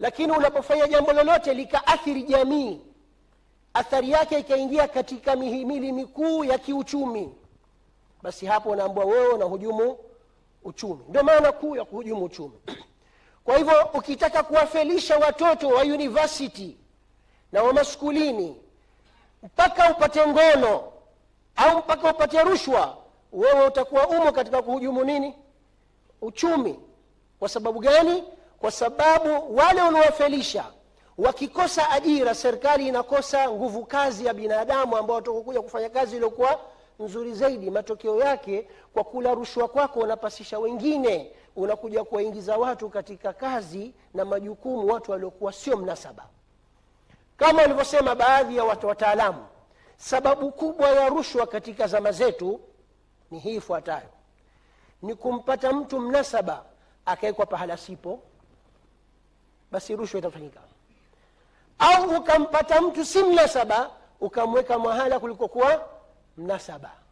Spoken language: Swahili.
lakini unapofanya jambo lolote likaathiri jamii athari yake ikaingia katika mihimili mikuu ya kiuchumi basi hapo unaambua wewe unahujumu uchumi ndio maana kuu ya kuhujumu uchumi kwa hivyo ukitaka kuwafelisha watoto wa university na wa maskulini mpaka upate ngono au mpaka upate rushwa wewe utakuwa umo katika kuhujumu nini uchumi kwa sababu gani kwa sababu wale unawafelisha wakikosa ajira serikali inakosa nguvu kazi ya binadamu ambao watakokuja kufanya kazi iliyokuwa nzuri zaidi matokeo yake kwa kula rushwa kwako unapasisha wengine unakuja kuwaingiza watu katika kazi na majukumu watu waliokuwa sio mnasaba kama walivyosema baadhi ya watu wataalamu sababu kubwa ya rushwa katika zama zetu ni hii ifuatayo ni kumpata mtu mnasaba akawekwa pahala sipo basi rushwa itafanyika au ukampata mtu si mnasaba ukamweka mahala kulikokuwa mnasaba